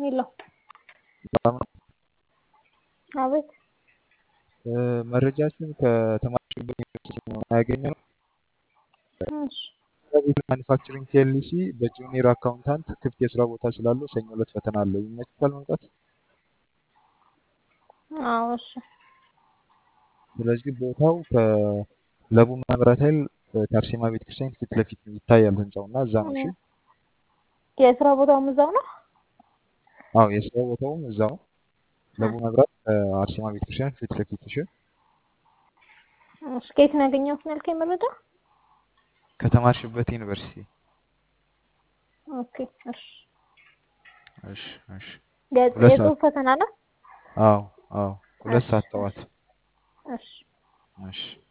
የለው ሰላም ነው። አቤት እ፣ መረጃችን ከተማሪዎች ዩኒቨርሲቲ ነው ያገኘነው። እሺ ከቤት ማኒፋክቸሪንግ ፒኤልሲ በጁኒየር አካውንታንት ክፍት የስራ ቦታ ስላለው ሰኞ ዕለት ፈተና አለው። ይመችታል መምጣት? አዎ እሺ ስለዚህ ቦታው ከለቡ መብራት ኃይል ከአርሴማ ቤተክርስቲያን ፊት ለፊት ይታያል ህንጻው እና እዛ ነው። እሺ የስራ ቦታውም እዛው ነው አዎ የስራ ቦታውም እዛው ነው። ለቡ መብራት ከአርሴማ ቤተክርስቲያን ፊት ለፊት። እሺ እሺ ከየት ነው ያገኘሁት ነው ያልከኝ መረጃ ከተማርሽበት ዩኒቨርሲቲ። ኦኬ እሺ እሺ እሺ የ- ሁለት የጽሁፍ ሰዓት ፈተና ነው አዎ አዎ ሁለት እሺ ሰዓት ጠዋት። እሺ እሺ